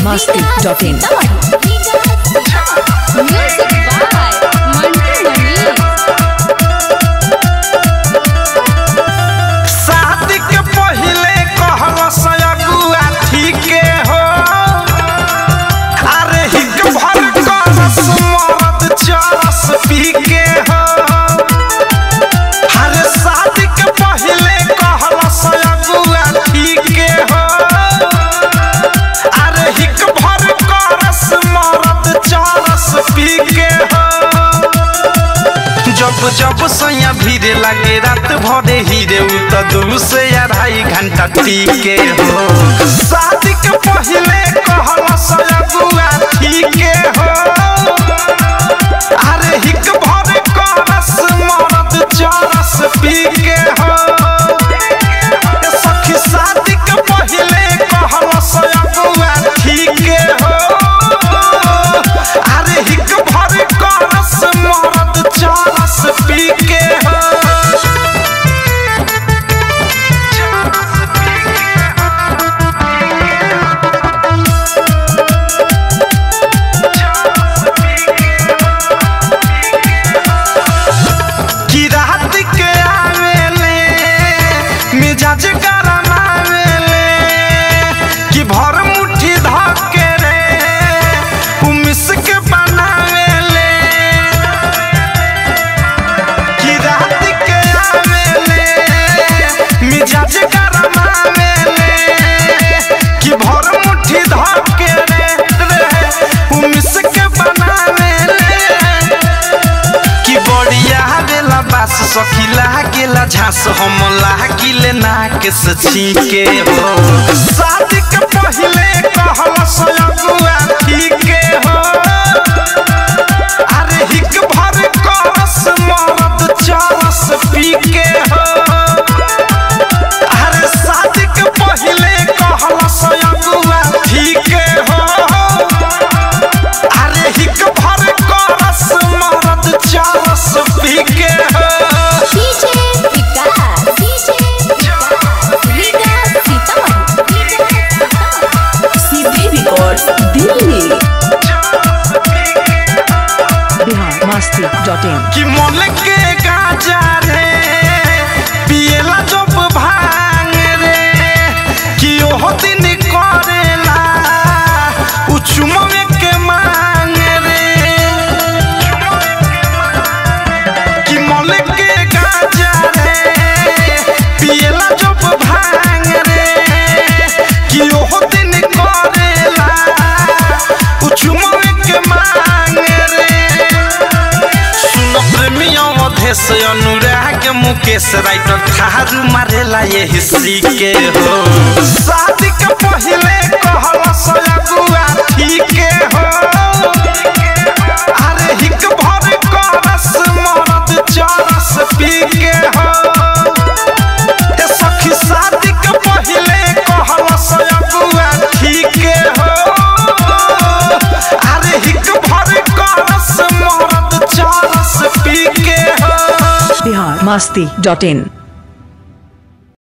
biharmasti.in Music by Mantu Mani. शादी के पहिले कहल सयगुआ ठीके हो अरे हिक भर करस मरद चरस पी के हो अरे शादी के पहिले कहल सयगुआ ठीके हो अरे हिक भर करस मरद चरस पी के हो जब जब सैया भीरे लागे रात भरे हीरे उ त दू से अढ़ाई घंटा टीके हो शादी के पहले कहल सयगुआ ठीके हो अरे हिक भर करस मरद चरस पी के हो ए सखी शादी के पहले कहल सयगुआ ठीके हो अरे हिक भर करस मरद चरस पी के हो कि रात के आवेले मिजाज गरम आवेले कि भर मुट्ठी धके रे उमिस के बनावेले कि रात के आवेले मिजाज गरम आवेले कि भर मुट्ठी धके रे रे उमिस के बनावेले कि बढ़िया बेला बास सखिला गेला झांस हम लागिले नाक से छीके हो शादी के पहले कहल सयगुआ ठीके हो अरे हिक भर करस मरद चरस पी के हो अरे शादी के पहले कहल सयगुआ ठीके हो अरे हिक भर करस मरद चरस पी के हो DJ Vikas. DJ Vikas. Vikas Sitaman. CD Records Delhi biharmasti.in कि मोल के गाजा रे पिएला जब भांग रे कि ओहो दिन करेला उ चुमवे के मांग रे कि मोल के गाजा रे पिएला जब भांग रे कि ओहो दिन करेला उ चुमवे के मांग रे सुन प्रेमियों मधेश अनुराग मुकेश राइटर थारू मारेला ये हिस्सी के हो शादी के पहले कहल सयगुआ ठीके हो अरे हिक भर करस मरद चरस पी के हो ए सखी शादी के पहले कहल सयगुआ ठीके हो अरे हिक भर करस मरद चरस पी के हो biharmasti.in